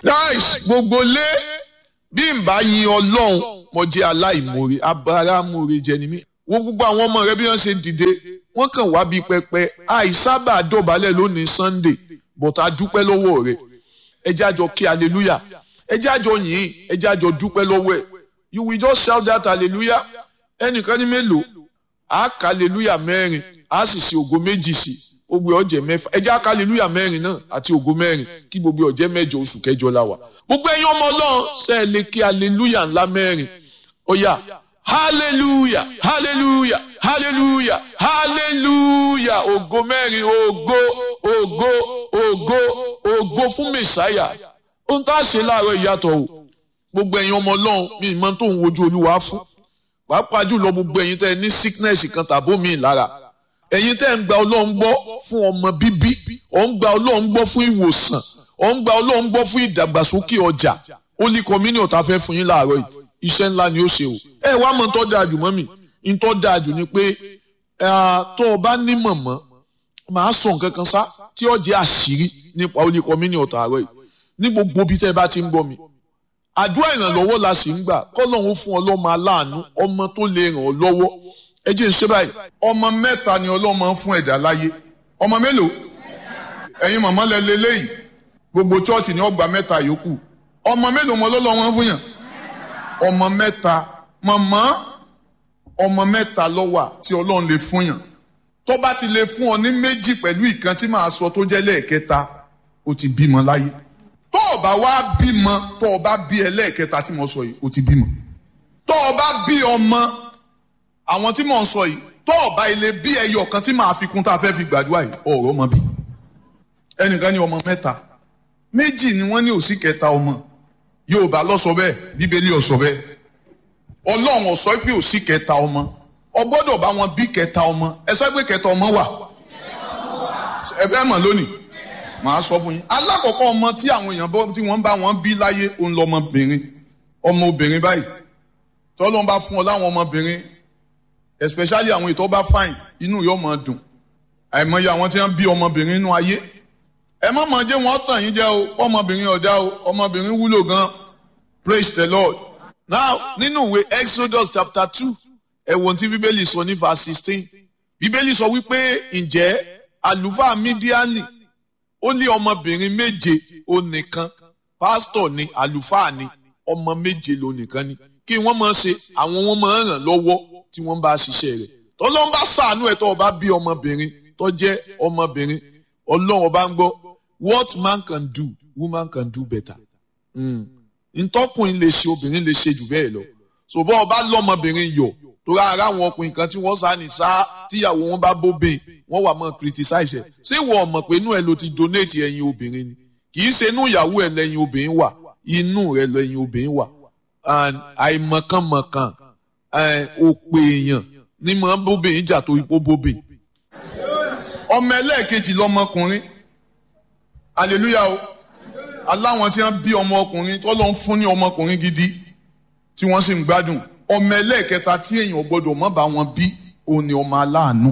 nice gbogbo lé bí n bá yin ọlọ́run mo jẹ́ aláìmoore abáramóore jẹ ni mí wo gbogbo àwọn ọmọ rẹ bí wọ́n ṣe dìde wọ́n kàn wá bíi pẹpẹ àìsábà dọ̀bálẹ̀ lónìí sunday but a dúpẹ́ lọ́wọ́ rẹ ẹ jẹ́ àjọ kí hallelujah ẹ jẹ́ àjọ yìn ẹ jẹ́ àjọ dúpẹ́ lọ́wọ́ ẹ̀ you will just shout that hallelujah ẹnìkan ní mélòó a kà hallelujah mẹ́rin a sì ṣe ògo méjì sí gbogbo ọjẹ mẹ́fà ẹ jẹ́ àkà hallelujah mẹ́rin náà àti ògo mẹ́rin kí gbogbo ọjẹ mẹ́jọ oṣù kẹjọ la wà gbogbo ẹ̀yin ọmọ Ọlọ́run ṣe é lè kí hallelujah ńlá mẹ́rin ó yá hallelujah hallelujah hallelujah hallelujah ògo mẹ́rin ògo ògo ògo ògo fún mẹsàáyà ohun tá a ṣe láàárọ̀ ìyàtọ̀ o gbogbo ẹ̀yin ọmọ Ọlọ́run mi ìmọ̀ tó ń wojú Olúwa fún pàápàá jùlọ gbogbo ẹ̀yin tẹ́ ẹ ní sickness kan tàbó mi lára ẹ̀yin tẹ́ ẹ ń gba Ọlọ́run gbọ́ fún ọmọ bíbí ọ̀ ń gba Ọlọ́run gbọ́ fún ìwòsàn ọ̀ ń gba Ọlọ́run gbọ́ fún ìdàgbàsókè ọjà Holy Communion tá a fẹ́ fún yín láàárọ̀ yìí iṣẹ́ ńlá ni ó ṣe o ẹ wá mọ̀ tó dáa jù mọ́ mi ń tó dáa jù ni pé tó o bá ní mọ̀mọ́ màá sọ nǹkan kan sá tí ó jẹ́ àṣírí nípa Holy Communion tààrọ̀ yìí ní gbogbo bí tẹ́ ẹ bá ti ń gbọ́ mi àdúrà ìrànlọ́wọ́ la sì ń gbà kọ́lọ́hún fún ọlọ́mọ aláàánú ọmọ tó lè ràn ọ́ lọ́wọ́ ẹ jẹ́ ń ṣe báyìí. ọmọ mẹ́ta ni ọlọ́mọ ń fún ẹ̀dá láyé ọmọ mélòó ẹ̀yin màmá lẹ lélẹ́yìí gbogbo chọ́ọ̀tì ni ọgbà mẹ́ta yòókù ọmọ mélòó mọ lọ́lọ́wọ́ fún yàn ọmọ mẹ́ta màmá ọmọ mẹ́ta ló wà tí ọlọ́run lè fún yàn tó bá ti lè fún ọ ní méjì pẹ̀lú ìkan tí màá sọ tó jẹ́ lẹ́ẹ̀kẹta ó ti bímọ láyé tó o bá wá bímọ tó o bá bí ẹlẹ́ẹ̀kẹta tí mo sọ yìí o ti bímọ tó o bá bí ọmọ àwọn tí mo ń sọ yìí tó o bá ilé bí ẹyọ kan tí màá fi kún tá a fẹ́ fi gbàdúrà yìí ọ̀rọ̀ ọmọ bí ẹnìkan ní ọmọ mẹ́ta méjì ni wọ́n ní òsì kẹta ọmọ Yorùbá ló sọ bẹ́ẹ̀ Bíbélì ó sọ bẹ́ẹ̀ Ọlọ́run ó sọ pé òsì kẹta ọmọ o gbọ́dọ̀ bá wọn bí kẹta ọmọ ẹ sọ pé kẹta ọmọ wà ẹ fẹ́ mọ̀ lónìí màá sọ fún yín alákọ̀ọ́kọ́ ọmọ tí àwọn èèyàn bọ́ tí wọ́n bá wọn bí láyé òun lọmọbìnrin ọmọ obìnrin báyìí tọ́lọ́n bá fún ọ láwọn ọmọbìnrin especially àwọn ètò bá fine inú yóò máa dùn àìmọye àwọn tí wọ́n bí ọmọbìnrin inú ayé ẹ má máa jẹ́ wọ́n tàn yín jẹ́ o ọmọbìnrin ọ̀dá o ọmọbìnrin wúlò gan praise the lord now nínú ìwé exodus chapter two ẹ wo ohun tí bíbélì sọ ní verse sixteen bíbélì sọ wípé ǹjẹ́ àlùfáà mídíánì ó ní ọmọbìnrin méje ó nìkan pásítọ̀ ni àlùfáà ni ọmọ méje ló nìkan ni kí wọ́n máa ṣe àwọn wọn máa ràn lọ́wọ́ tí wọ́n bá ṣiṣẹ́ rẹ̀ tọ́lọ́n bá ṣàánú ẹ̀ tó o bá bí ọmọbìnrin tó jẹ́ ọmọbìnrin ọlọ́run bá ń gbọ́ what man can do woman can do better ntọ́kùnrin lè ṣe obìnrin lè ṣe jù bẹ́ẹ̀ lọ ṣùgbọ́n ọba lọ́mọbìnrin yọ̀ torí ara àwọn ọkùnrin kan tí wọ́n sá ní sá tíyàwó wọn bá bóbìn wọ́n wà mọ́ criticize ẹ̀ ṣé ìwọ mọ̀ pé inú ẹ̀ ló ti donate ẹyin obìnrin ni kì í ṣe inú ìyàwó ẹ̀ lẹ́yìn obìnrin wà inú rẹ̀ lẹ́yìn obìnrin wà àìmọ̀kànmọ̀kàn òpè èèyàn ní mọ̀ bóbìn jà tó ipò bóbìn. ọmọ ẹlẹ́ẹ̀kejì lọmọkùnrin hallelujah o aláwọn tí wọ́n bí ọmọ ọkùnrin tó lọ ń fún ní ọmọkùnrin gidi tí wọ́n sì ń gbádùn ọmọ ẹlẹ́ẹ̀kẹta tí èèyàn gbọ́dọ̀ mọ́ bá wọn bí òun ni ọmọ aláàánú.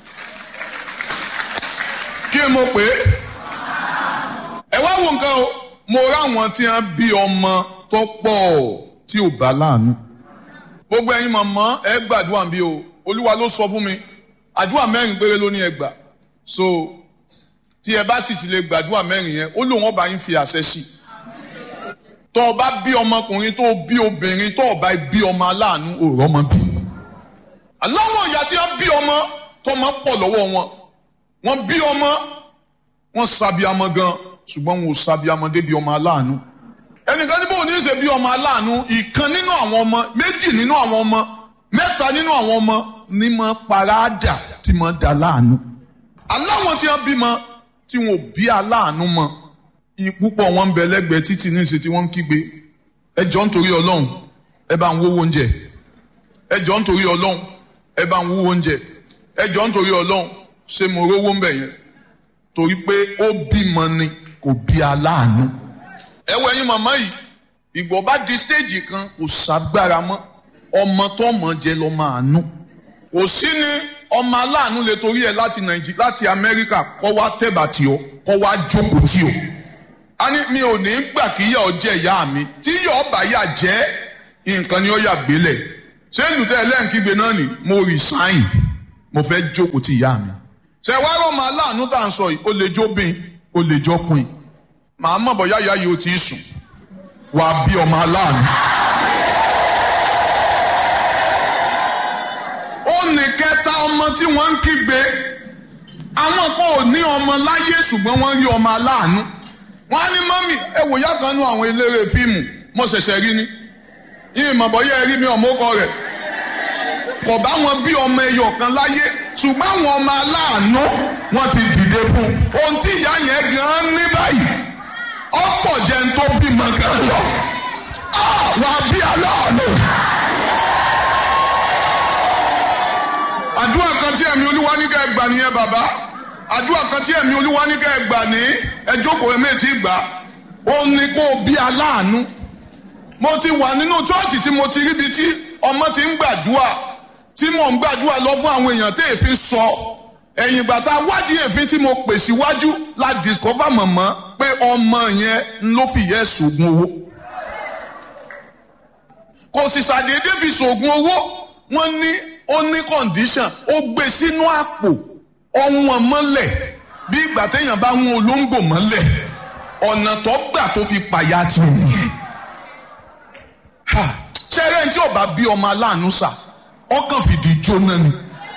kí mo pè é ẹ wá wo nǹkan o mo ráwọn tí wọ́n bí ọmọ tó pọ̀ tí ò bá láàánú. gbogbo ẹ̀yin mọ̀mọ́ ẹ gbàdúrà bí o olúwa ló sọ fún mi àdúrà mẹ́rin péré ló ní ẹ gbà so tí ẹ bá sì ti lè gbàdúrà mẹ́rin yẹn ó lóun ọba yín fi àṣẹ sí i tó o bá bí ọmọkùnrin tó o bí obìnrin tó o bá bí ọmọ aláàánú òòrọ̀ ọmọ bí. aláwọ̀ ìyá tí wọ́n bí ọmọ tó máa pọ̀ lọ́wọ́ wọn wọ́n bí ọmọ wọ́n sábìámọ gan ṣùgbọ́n wọn ò sábìámọ débi ọmọ aláàánú. ẹnìkan ní bóun ní í ṣe bí ọmọ aláàánú ìkan nínú àwọn ọmọ méjì nínú àwọn ọmọ mẹ́ta nínú àwọn ọmọ ní mọ paráàdà tí mọ dà láàánú. aláwọ̀ tí wọ́n bímọ tí wọn ò bí aláàánú mọ́ púpọ̀ wọn ń bẹ lẹ́gbẹ̀ẹ́ títí ní ìṣe tí wọ́n ń kígbe ẹ jọ̀ọ́ nítorí ọlọ́run ẹ bá ń wówó oúnjẹ ẹ jọ̀ọ́ nítorí ọlọ́run ẹ bá ń wówó oúnjẹ ẹ jọ̀ọ́ nítorí ọlọ́run ṣé mo rówó ń bẹ̀ yẹn torí pé ó bímọ ni kò bí aláàánú. ẹ wọ ẹyin màmá yìí ìgbọ̀ bá di stéèjì kan kò ságbára mọ́ ọmọ tó mọ̀ jẹ́ lọ́ máa nú kò sí ni ọmọ aláàánú lè torí ẹ láti nàìjíríà láti amẹ́ríkà kọ́ wá tẹ̀bà tì ọ́ kọ́ wá jókòó tì ọ́ a ní mi ò ní gbà kí ìyà ọ jẹ ìyá mi tí ìyà ọba yà jẹ nǹkan ni ó yà gbélẹ̀ ṣé lùtẹ́ ẹlẹ́ǹkígbe náà ni mo resign mo fẹ́ jókòó ti ìyá mi ṣe wá rọ́ọ̀mù aláàánú tá à ń sọ yìí ó lè jóbìn ó lè jọkùn màá mọ̀ bọ́yá ìyá yìí ó ti sùn wàá bí ọmọ aláàánú. ó ní kẹta ọmọ tí wọ́n ń kígbe àwọn kan ò ní ọmọ láyé ṣùgbọ́n wọ́n rí ọmọ aláàánú wọ́n á ní mọ́mì ẹ wò yá kan nú àwọn eléré fíìmù mo ṣẹ̀ṣẹ̀ rí ni yìí mọ̀ bọ́yá ẹ rí mi ọmọkọ rẹ̀ kò bá wọn bí ọmọ ẹyọ kan láyé ṣùgbọ́n àwọn ọmọ aláàánú wọ́n ti dìde fún ohun tí ìyá yẹn gan ní báyìí ọ̀pọ̀ jẹ́ ń tó bímọ gan lọ wà á bí aláàánú. àdúrà kan tí ẹ̀mí olúwa ní ká ẹ gbà nìyẹn bàbá àdúrà kan tí ẹ̀mí olúwa ní ká ẹ gbà ní ẹ jókòó ẹ méjì gbà ó ní kó o bí aláàánú mo ti wà nínú chọ́ọ̀chì tí mo ti ríbi tí ọmọ ti ń gbàdúrà tí mò ń gbàdúrà lọ fún àwọn èèyàn tí èéfín sọ ẹ̀yìn ìgbà tá a wádìí èéfín tí mo pè síwájú la discover mọ̀mọ́ pé ọmọ yẹn ló fi yẹ sògùn owó kò sì ṣàdédé fi sògùn owó wọ́n ní ó ní condition ó gbé sínú àpò ọ̀wọ́n mọ́lẹ̀ bí ìgbà téèyàn bá ń olóńgbò mọ́lẹ̀ ọ̀nà tó gbà tó fi pàyà tì nìyẹn ṣẹ́rẹ́ tí ọba bí ọmọ aláàánú sà ọkàn fìdí jóná ni.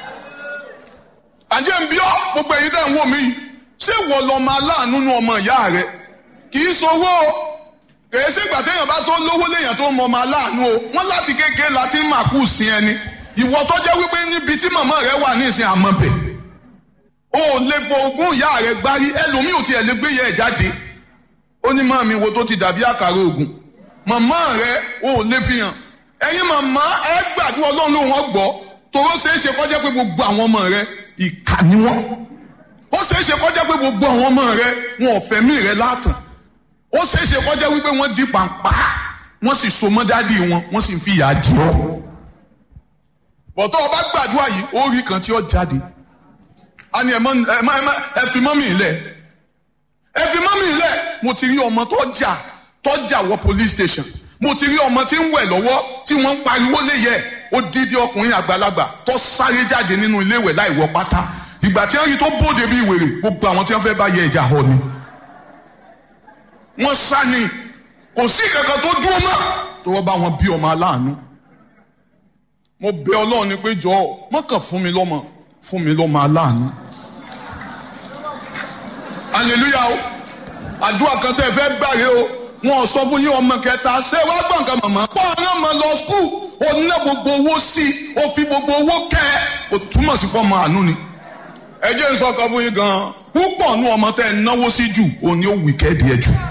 àjẹ́ ń bí ọ́ gbogbo èyí tẹ̀ ń wò mí yìí ṣé wọ́n lọ́mọ aláàánú nu ọmọ ìyá rẹ kì í sowó o kèé ṣègbà téèyàn bá tó lówó léèyàn tó mọ ọmọ aláàánú o wọ́n láti kékeré láti máa kú sí ẹni ìwọ tó jẹ́ wípé níbi tí màmá rẹ wà ní ìsìn àmọ́bẹ̀ o ò lè fọ ogún ìyá rẹ gbárí ẹlòmíì ò tiẹ̀ lè gbé yẹ ẹ̀ jáde ó ní màmí wo tó ti dàbí àkàrà ògùn màmá rẹ o ò lè fi hàn ẹ̀yin màmá ẹ gbàdúrà ọlọ́run ló wọ́n gbọ́ toró ṣeé ṣe kọjá pé gbogbo àwọn ọmọ rẹ ìkà ni wọ́n ó ṣeé ṣe kọjá pé gbogbo àwọn ọmọ rẹ wọn ò fẹ̀mí rẹ látàn ó ṣeé ṣe kọjá wípé wọ́n di pàǹpá wọ́n sì so mọ́ dádì wọn wọ́n sì fi ìyà jẹ ọ́ bọ̀tọ́ ọba gbàdúrà yìí ó rí kan tí ó jáde a ní ẹ fi mọ́mì lẹ̀ ẹ fi mọ́mì lẹ̀ mo ti rí ọmọ tó jà tó jà wọ police station mo ti rí ọmọ tí ń wẹ̀ lọ́wọ́ tí wọ́n ń pariwo léyẹ̀ ó dídí ọkùnrin àgbàlagbà tó sáré jáde nínú ilé ìwẹ̀ láì wọ pátá ìgbà tí wọ́n rí tó bóde bí wèrè gbogbo àwọn tí wọ́n fẹ́ bá yẹ ìjà họ ni. wọ́n sá ni kò sí kankan tó dúró mọ́ tó wọ́n bá wọn bí ọmọ aláàánú. mo bẹ̀ Ọlọ́run ni pé jọ̀ọ́ mọ́kàn fún mi lọ́mọ fún mi lọ́mọ aláàánú. hallelujah o àdúrà kan tẹ́ ẹ fẹ́ gbàre o wọn sọ fún yín ọmọ kẹta ṣé wàá gbọ́ nǹkan mọ̀mọ́. pọ́ ọ̀ràn mọ̀ lọ skul ó ná gbogbo owó sí i ó fi gbogbo owó kẹ́ ẹ ó túmọ̀ sí pọ́ ọmọ àánú ni. ẹ jẹ́ ń sọ ọkọ fún yín gan-an púpọ̀ nú ọmọ tẹ́ ẹ náwó sí jù òun ni ó wì kẹ́ẹ̀dì ẹ jù.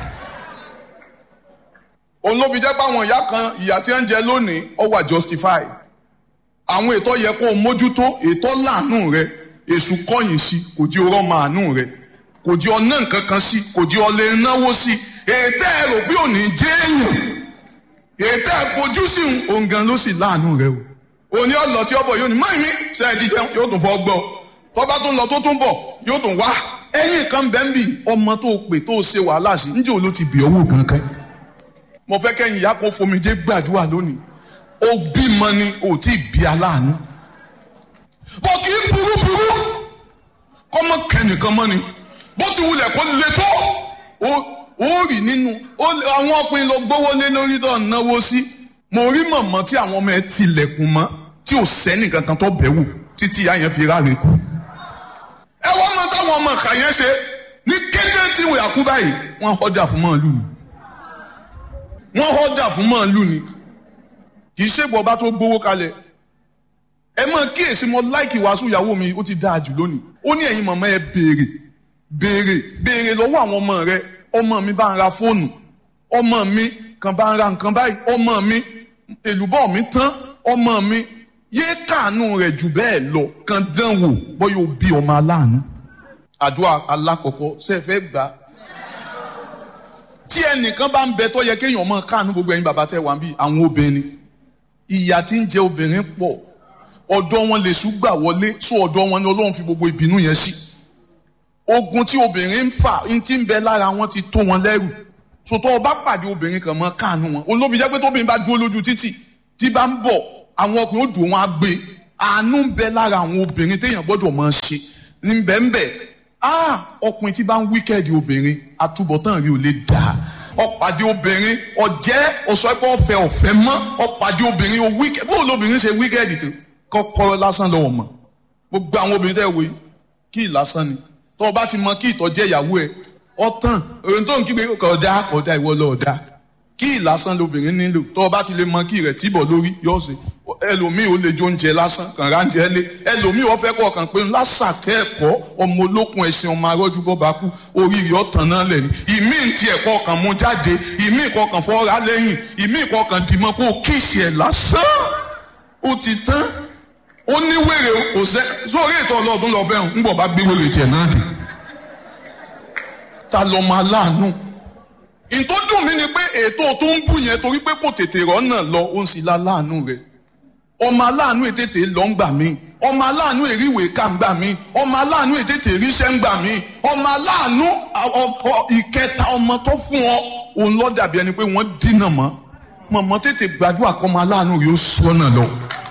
òun ló fi jẹ́ pé àwọn ìyá kan ìyá tí ń jẹ lónìí ó wà justify. àwọn ètò yẹ kó o mójútó ètò láàánú rẹ èṣù kọ̀yìn sí kò di ọrọ̀ màánú rẹ kò di ọ̀nà nǹkan kan sí kò di ọ̀lẹ́ náwó sí ètò ẹ̀rọ bí ò ní jẹ́ èèyàn ètò ẹ̀fojú sí òun gan ló sì láàánú rẹ o òní ọ̀lọ́ tí ọ̀bọ̀ yóò ní máa mi ṣe é jíjẹun yóò tún fọ́ gbọ́ tọ́ba tó ń lọ tó tún bọ̀ yóò tún wá ẹ̀yìn kan bẹ́ẹ̀ ń bì ọmọ tó pè tó ṣe wàhálà sí níjẹ́ òun ló ti bì owó kankan mo fẹ́ kẹ́yìn ìyá kan fomijé gbàdúrà lónìí ó bímọ ni ò tí ì bí aláàánú bó kì í burú burú kọ́mọ kẹ́nìkan mọ́ ni bó ti wulẹ̀ kó le tó ó rí nínú àwọn ọkùnrin lọ gbówó lé lórí tó náwó sí mo rí mọ̀mọ́ tí àwọn ọmọ ẹ tilẹ̀kùn mọ́ tí ò sẹ́ni kankan tó bẹ̀ wò títí ìyá yẹn fi ráre kú. ẹ wọ́n mọ táwọn ọmọ kà yẹn ṣe ní kété tí wọ́n yà kú báyìí wọ́n họ́dà fún màálù ni wọ́n họ́dà fún màálù ni kì í ṣègbọ́ bá tó gbówó kalẹ̀ ẹ mọ kíyèsí mo láìkì wàásù ìyàwó mi ó ti dáa jù lónìí ó ní ẹ̀yin mọ̀mọ́ ẹ béèrè béèrè béèrè lọ́wọ́ àwọn ọmọ rẹ ọmọ mi bá ń ra fóònù ọmọ mi kan bá ń ra nǹkan báyìí ọmọ mi èlùbọ́ mi tán ọmọ mi yé káànú rẹ̀ jù bẹ́ẹ̀ lọ kan dán wò bóyá o bí ọmọ aláàánú. àdúrà alákọ̀ọ́kọ́ ṣe é fẹ́ gbà. tí ẹnìkan bá ń bẹ tó yẹ kéèyàn mọ káànú gbogbo ẹ̀yin bàbá tẹ wà bí àwọn obìnrin ìyà tí ń jẹ obìnrin pọ̀ ọ̀dọ̀ wọn lè ṣùgbà wọlé sọ ọ̀dọ̀ wọn ni Ọlọ́run fi gbogbo ìbínú yẹn sí. ogun tí obìnrin ń fà ń ti ń bẹ lára wọn ti tó wọn lẹ́rù sòtọ́ ọba pàdé obìnrin kan mọ́ káànú wọn olóbi jẹ́ pé tóbìnrin bá dúró lójú títì tí bá ń bọ̀ àwọn ọkùnrin ó dùn wọn á gbé àánú ń bẹ lára àwọn obìnrin téèyàn gbọ́dọ̀ máa ṣe ń bẹ ń bẹ ah ọkùnrin tí bá ń wíkẹ́ẹ̀dì obìnrin àtúbọ̀tán rí ò lè dà ọ̀pàdé obìnrin ọ̀jẹ́ ọ̀sọ́pẹ́ ọ̀fẹ́ ọ̀fẹ́ mọ́ ọ̀pàdé obìnrin ó wíkẹ́ẹ̀dì bó lóbìnrin ṣe wíkẹ́ẹ̀dì tó kọ́kọ́rọ́ lásán lọ́wọ́ mọ́ gbogbo àwọn obìnrin tẹ́ wo kí lásán ni tó o bá ti mọ kí ìtọ́jẹ́ ìyàwó ẹ ọ̀tàn òun tó ń kígbe kọ̀ọ̀dá kọ̀ọ̀dá ìwọ lọ́ọ̀dá kí lásán lobìnrin nílò tó o bá ti lè mọ kí rẹ̀ tìbọ̀ lórí yóò ṣe ẹlòmíì ó lè jó oúnjẹ lásán kàn ráńjẹ lé ẹlòmíì ó fẹ́ kọ́ kàn pé lásàkẹ́ ẹ̀kọ́ ọmọ olókun ẹ̀sìn ọmọ arọ́jú bọ́ bá kú oríire ọ̀tàn náà lẹ̀ ní ìmí ti ẹ̀kọ́ kan mú jáde ìmí ìkọ́ kan fọ́ra lẹ́yìn ìmí ìkọ́ kan dìmọ́ kó kíìsì ẹ̀ lásán ó ti tán ó ní wèrè kò sẹ́ sórí ètò ọlọ́ọ̀dún lọ fẹ́ràn ń bọ̀ bá gbé wèrè tiẹ̀ náà dé ta lọ máa láàánú ìtò dùn mí ni pé ètò tó ń bù yẹn torí pé kò tètè rọ́nà lọ ó ń sì la láàánú rẹ̀ ọmọ aláàánú ètètè lọ ń gbà mí ọmọ aláàánú èríwèé ká ń gbà mí ọmọ aláàánú ètètè ríṣẹ́ ń gbà mí ọmọ aláàánú ìkẹta ọmọ tó fún ọ òun lọ dàbí ẹni pé wọ́n dínà mọ́ mọ̀mọ́ tètè gbàdúrà kọ́ ọmọ aláàánú yóò sọ́nà lọ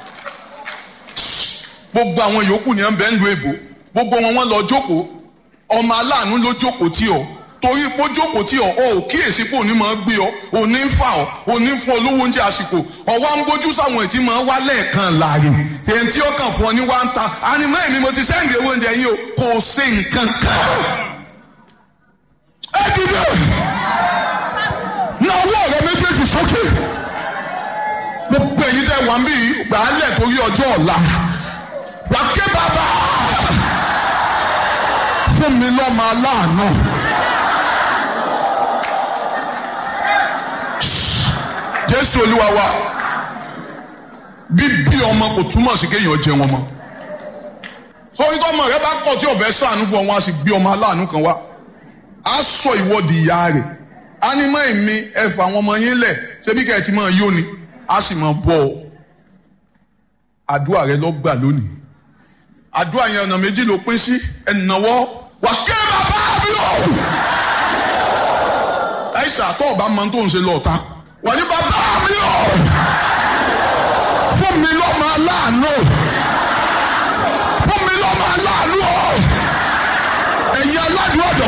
gbogbo àwọn yòókù ni ẹ ń bẹ ń lu èbò gbogbo wọn wọn lọ jókòó ọmọ aláàánú ló jókòó tí ọ torí pé ó jókòó tí ọ ọ ò kíyèsí pé òní máa gbé ọ òní ń fà ọ òní ń fún ọ lówó oúnjẹ àsìkò ọwọ́ ń gbójú sáwọn ètí máa wá lẹ́ẹ̀kan láàrin èyí tí ó kàn fún ọ ní wá ń ta ànímọ́ èmi mo ti sẹ́ǹdì owó oúnjẹ yín o kò ṣe nǹkan kan. ẹ dìde na ọwọ́ rẹ méjèèjì sókè gbogbo èyí tẹ wà ń bí gbàálẹ̀ torí ọjọ́ ọ̀la wà ké bàbá fún mi lọ́mọ aláàánú. jésù olúwa wa bíbí ọmọ kò túmọ̀ sí kéèyàn jẹ wọn mọ́ sórí tọmọ rẹ bá kọ̀ tí ọbẹ̀ sànú fún ọ wọn a sì gbé ọmọ aláàánú kan wá a sọ ìwọ́de ìyá rẹ̀ ánímọ̀ èmi ẹ̀fọ́ àwọn ọmọ yín lẹ̀ ṣebí kẹ́ ẹ̀ ti máa yó ni a sì máa bọ̀ ọ́ àdúrà rẹ lọ gbà lónìí àdúrà yẹn ọ̀nà méjì ló pín sí ẹ̀nàwọ́ wà ké bàbá mi o. ẹ̀ṣà tó ọba máa ń tó ń ṣe lọ́ọ̀ta wà ní bàbá mi o. fún mi lọ́mọ aláàánú fún mi lọ́mọ aláàánú o. ẹ̀yin aládùúgbò